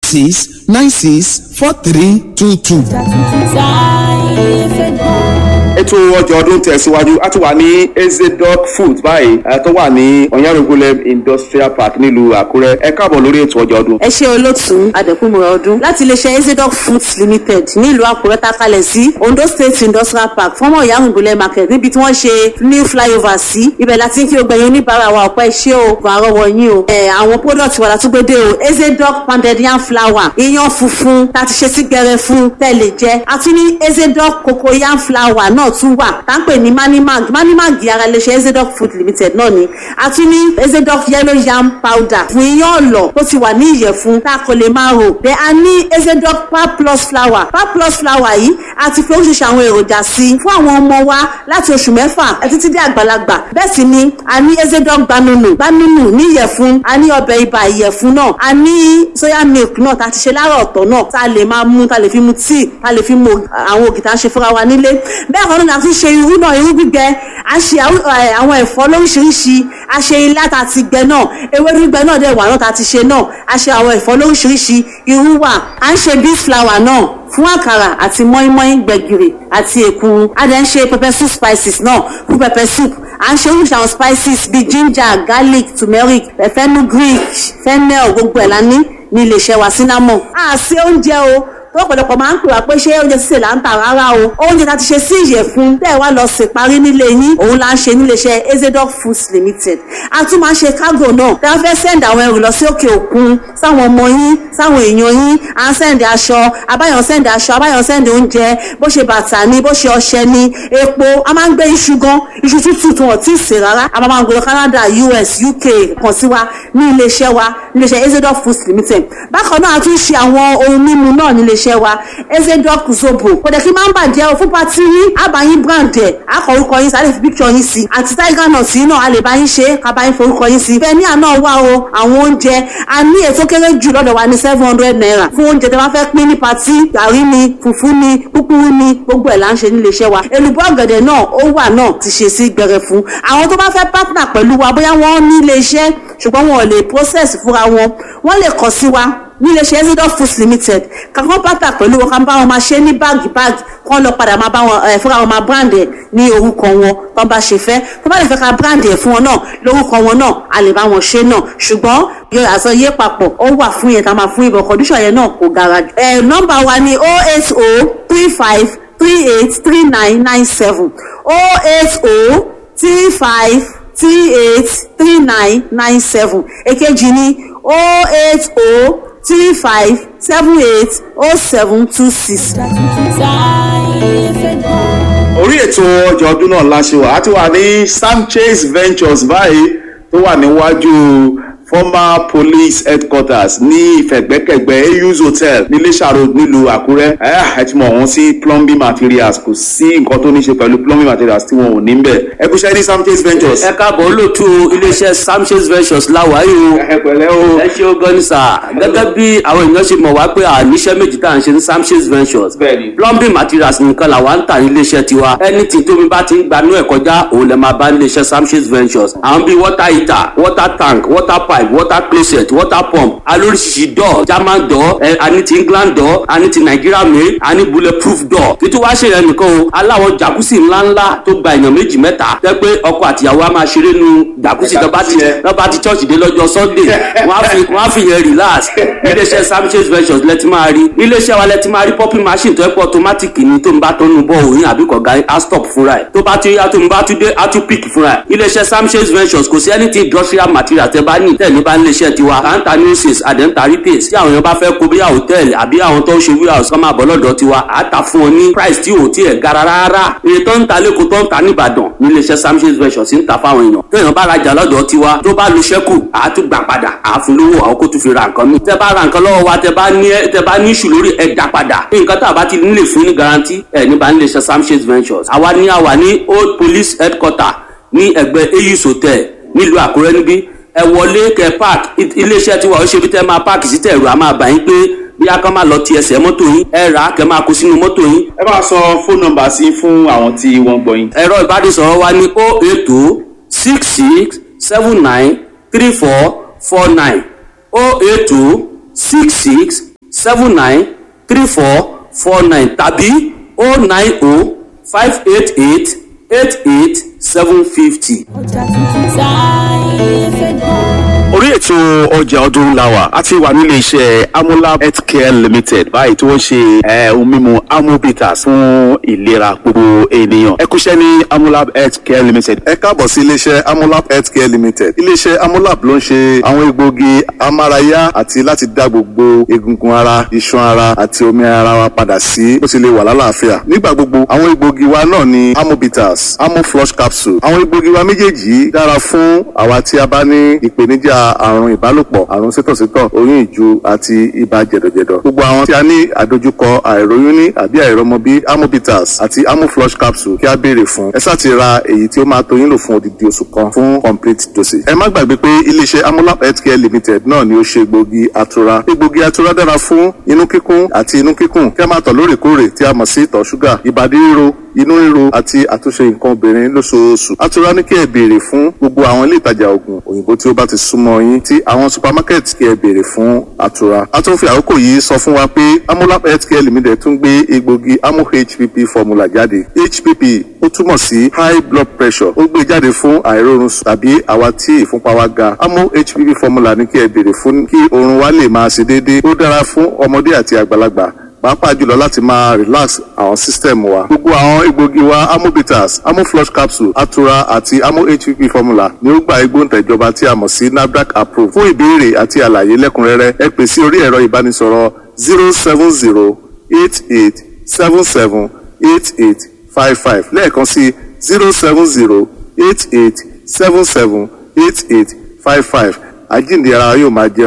six nine six four three two two. ètò ọjà ọdún tẹ̀síwájú a ti wà ní ezedoc food báyìí eh, tó wà ní ọ̀yárògúnlẹ̀ industrial park nílùú àkúrẹ́ ẹ káàbọ̀ lórí ètò ọjà ọdún. ẹ ṣe olótùú adẹkùnmọ̀ ọdún láti iléeṣẹ́ ezedoc foods limited nílùú àkúrẹ́ takalẹ̀ sí ondo state industrial park fọ́mọ̀ ìyáhùnbùlẹ̀ market níbi tí wọ́n ṣe new flyover sí ibẹ̀ láti kí o gbẹ̀yìn oníbàárà wa ọ̀pẹ́ ṣé o kò àrọ́wọ́ yín o ẹ̀ àwọn product wa látúgbédé o ezedoc pounded yam flour iyán funfun tá a ti ṣe sí gbẹrẹ fún tẹ́lẹ̀ jẹ́ àti ní ezedoc cocoa yam flour náà tún wà tá à ń pè ní manimag manimag ara iléeṣẹ́ ezedoc food limited náà ni àti ní ezedoc yellow yam powder fún iyán ọ̀lọ̀ tó ti wà ní ìyẹ̀fun tá a kò lè máa rò bẹ́ẹ̀ a ní ezedoc pap plus flour pap plus flour yìí a ti fi oríṣiríṣi àwọn èròjà sí i fún àwọn ọmọ wa láti oṣù mẹ́fà títí dé àgbàlagbà bẹ́ẹ̀ sì ni a ní ezedoc gbanunu gbanunu ní ìyẹ̀fun a ní ọbẹ̀ ibà ìyẹ̀fun náà a ní soya milk náà tá a ti ṣe lára ọ̀tọ̀ náà tá a lè máa mú tá a lè fi mu tíì tá a lè fi mu àwọn ògì tá a ṣe fúnra wa nílé bẹ́ẹ̀ kan náà a ti ṣe irú náà irú gbígbẹ a ṣe àwọn ẹ̀fọ́ lóríṣiríṣi a ṣe ilá tá a ti gbẹ náà ewédú gbígbẹ náà dẹ̀ wà náà tá a ti ṣe náà a ṣe àwọn ẹ̀fọ́ lóríṣiríṣi irú wà à ń ṣe beef flour náà fún àkàrà àti mọ́ínmọ́ín gbẹ̀gìrì àti èkuru a dẹ̀ ń ṣe pepper soup spices náà fún pepper soup à ń ṣe oríṣi àwọn spices bíi ginger garlic turmeric fenugreek fennel gbogbo ẹ̀ la ní ní iléeṣẹ́ wa cinnamon. a ṣe oúnjẹ o tó ọ̀pọ̀lọpọ̀ máa ń pè wá pé ṣé oúnjẹ sísè là ń tà rárá o oúnjẹ tá a ti ṣe sí ìyẹ̀fun tẹ́ ẹ wá lọ sè parí nílé yín òun là ń ṣe níléeṣẹ́ ezedoc foods limited a tún máa ń ṣe cargo náà tẹ́ wọ́n fẹ́ send àwọn ẹrù lọ sí òkè òkun sáwọn ọmọ yín sáwọn èèyàn yín à ń send aṣọ abáyọ̀ send aṣọ abáyọ̀ send oúnjẹ bó ṣe bàtà ni bó ṣe ọṣẹ ni epo a máa ń gbé iṣu gan iṣu tútù tí wọ́n ti sè rárá a máa ń gbé lọ Canada US UK kàn sí wa ní iléeṣẹ́ wa níléeṣẹ́ ezedoc foods limited bákan náà a tún ṣe àwọn ohun mímu náà níléeṣẹ́ iléeṣẹ́ wa ezedoc zobo kò dẹ̀ kí máa ń bàjẹ́ o fún pati yín àbáyín brand ẹ̀ akọ orúkọ yín sáré fi picture yín sí àti tiger nut yín náà a lè bá yín ṣe kábà yín forúkọ yín sí bẹ́ẹ̀ ní àná wà o àwọn oúnjẹ a ní ètò kéré jù lọ́dọ̀ wa ní seven hundred naira fún oúnjẹ tí wọ́n fẹ́ pín ní pati gàrí ni fùfú ni kúkúrú ni gbogbo ẹ̀ là ń ṣe ní iléeṣẹ́ wa èlùbọ́ ọ̀gẹ̀dẹ̀ náà ó wà náà ti ṣe sí gbẹrẹ fún àwọn tó bá fẹ́ partner pẹ̀lú wa bóyá wọ́n ní iléeṣẹ́ ṣùgbọ́n wọn ò lè process fúnra wọn wọ́n lè kàn sí wa ní iléeṣẹ́ ezidoc foods limited kankan pátá pẹ̀lú wọn kan bá wọn máa ṣe ní báàgì báàgì kán lọ padà máa bá wọn ẹ fúnra wọn máa brand ẹ ní orúkọ wọn tó bá ṣe fẹ́ tó bá lè fẹ́ ká brand ẹ fún wọn náà lórúkọ wọn náà a lè bá wọn ṣe náà ṣùgbọ́n yọ àṣọ yé papọ̀ ó wà fún yẹn ká máa fún ibọ̀ condition yẹn náà kò gara jù. ẹ nọ́mbà wa ni oh eight oh three five three eight three nine nine seven oh eight oh three five three eight three nine nine seven èkejì ni oh eight oh three five seven eight oh seven two six. orí ètò ọjà ọdún náà la ṣe wà á ti wà ní Sanchez Ventures báyìí tó wà níwájú former police headquarters ní ìfẹ̀gbẹ́kẹ̀gbẹ́ AU's hotel ní Iléṣà road nílùú Àkúrẹ́ ẹ ti mọ̀ wọ́n sí plumbing materials kò sí nǹkan tó ní ṣe pẹ̀lú plumbing materials tí wọn ò ní bẹ̀ ẹ kú ṣẹ́ ní Sanchez Ventures. ẹ káàbọ̀ olóòtú iléeṣẹ́ Sanchez Ventures láwàáyé o ẹ pẹ̀lẹ́ o. ẹ ṣe o gan ni sà gẹ́gẹ́ bí àwọn èèyàn ṣe mọ̀ wá pé àníṣe méjì tá à ń ṣe ní Sanchez Ventures Bẹ́ẹ̀ni. plumbing materials nìkan làwa ń tà ní iléeṣẹ́ tiwa anything tómi bá ti ń gbanú ẹ̀ kọjá òun lè máa bá ní iléeṣẹ́ Sanchez Ventures àwọn bíi water heater water tank water pipe water closet water pump alóríṣiríṣi door german door ẹ ani ti england door ani ti nigeria made ani bulletproof door títí wá ṣe yẹn nìkan o aláwọ̀ jacuzzi ńláńlá tó gba èèyàn méjì mẹ́ta tẹ́ pé ọkọ àtìyàwó á máa ṣeré nu jacuzzi tó bá ti Jacuzzi tó bá ti church dé lọ́jọ́ sunday wọ́n á fi wọ́n á fi yẹn relax iléeṣẹ́ Sanchez Ventures lẹ́tí máa rí iléeṣẹ́ wa lẹ́tí máa rí popping machine tó ẹ́ pọ̀ automatic ni tó ń bá tó ń bọ̀ òyìn àbí kọ̀ọ̀gá á stop fúnra ẹ̀ tó bá ti yá tó ń bá tún dé á tún pick fúnra ẹ̀ iléeṣẹ́ Sanchez Ventures kò sí anything industrial material tẹ́ bá ní tẹ́ ní bá ń léṣẹ́ tiwa kàńtà nurses àdẹ́ńtà retails tí àwọn èèyàn bá fẹ́ kó bí hòtẹ́ẹ̀lì àbí àwọn tó ń ṣe warehouse kọ́ máa bọ̀ lọ́dọ̀ tiwa à á tà fún ọ ní price tí ò tí ẹ̀ gara rárá iye tó ń ta lẹ́kọ̀ọ́ tó ń ta níbàdàn ní iléeṣẹ́ Sanchez Ventures ń ta fáwọn èèyàn téèyàn bá rajà lọ́dọ̀ tiwa tó bá lu ṣẹ́kù à á tún gbà padà à á fún lówó àwọn kó tún fi ra nǹkan mi tẹ́ bá ra nǹkan lọ́wọ́ wa tẹ́ bá ní tẹ́ bá ní ìṣù lórí ẹ̀ dá padà nǹkan tá a bá ti nílè fún ní garanti ẹ̀ níbà ní iléeṣẹ́ Sanchez Ventures àwa ní àwa ní old police headquarter ní ẹgbẹ́ Ayus hotel nílùú Àkúrẹ́ níbí ẹ wọlé kẹ park iléeṣẹ́ tiwa ó ṣe bí tẹ́ máa park sí tẹ̀rù a máa bá yín pé bí a kan máa lọ ti ẹsẹ̀ mọ́tò yín ẹ rà á kẹ máa kó sínú mọ́tò yín. ẹ bá sọ fóònù nọ́mbà sí fún àwọn tí wọ́n gbọ́ yín. ẹ̀rọ ìbánisọ̀rọ̀ wa ní o eight o six six seven nine three four four nine o eight o six six seven nine three four four nine tàbí o nine o five eight eight eight eight seven fifty. ọjà tuntun táyé fẹ́ gbọ́. orí ètò ọjà ọdún làwà a ti wà nílé iṣẹ́ amolab healthcare limited báyìí tí wọ́n ṣe eh, ohun mímu amobitas fún ìlera gbogbo ènìyàn ẹ kúṣẹ́ ní amolab healthcare limited. ẹ káàbọ̀ sí iléeṣẹ́ amolab healthcare limited iléeṣẹ́ amolab ló ń ṣe àwọn egbòogi amárayá àti láti dá gbogbo egungun ara iṣan ara àti omi ara wa padà sí bó ti lè wà lálàáfíà nígbà gbogbo àwọn egbòogi wa náà ni amobitas amoflush capsule àwọn egbòogi wa méjèèjì yìí dára fún àwa tí a bá ní ìpèníjà àrùn ìbálòpọ̀ àrùn sítọ̀sítọ̀ oyún ìju àti ibà jẹ̀dọ̀jẹ̀dọ̀ gbogbo àwọn tí a ní àdojúkọ àìróyún ní àbí àìrọmọbí amobitas àti amoflush capsule kí a béèrè fún ẹ sáà ti ra èyí tí ó máa tó yín lò fún odidi oṣù kan fún complete dosage. ẹ má gbàgbé pé iléeṣẹ́ amolab healthcare limited náà ni ó ṣe egbògi atura egbògi atura dára fún inú kíkún àti inú kíkùn kí a máa tọ̀ lóòrèkóòrè tí a mọ̀ sí ìtọ̀ ṣúgà ìbàdí ríro inú ríro àti àtúnṣe nǹkan obìnrin lóṣooṣù atura ní kí ẹ béèrè fún gbogbo àwọn ilé ìtajà oògùn òyìnbó tí ó bá ti súnmọ́ yín tí àwọn supermarket kí ẹ béèrè fún atura a tún fi àkókò yìí sọ fún wa pé amolab healthcare limited tún gbé egbògi amo hpp formula jáde hpp ó túmọ̀ sí high blood pressure ó gbé jáde fún àìrórun sùn tàbí àwa tí ìfúnpá wa ga amo hpp formula ní kí ẹ béèrè fún kí oorun wa lè máa ṣe déédéé ó dára fún ọmọdé àti àgbàlagbà pàápàá jùlọ láti máa relax àwọn system wa. gbogbo àwọn egbògi wa amobitas amoflush capsule atura àti amo hpp formula ni ó gba igbóǹtẹ̀ ìjọba tí a mọ̀ sí nafdac approve. fún ìbéèrè àti àlàyé lẹ́kùnrẹ́rẹ́ ẹ pè sí orí ẹ̀rọ ìbánisọ̀rọ̀ zero seven zero eight eight seven seven eight eight five five lẹ́ẹ̀kan sí zero seven zero eight eight seven seven eight eight five five àjíǹde ara yóò máa jẹ́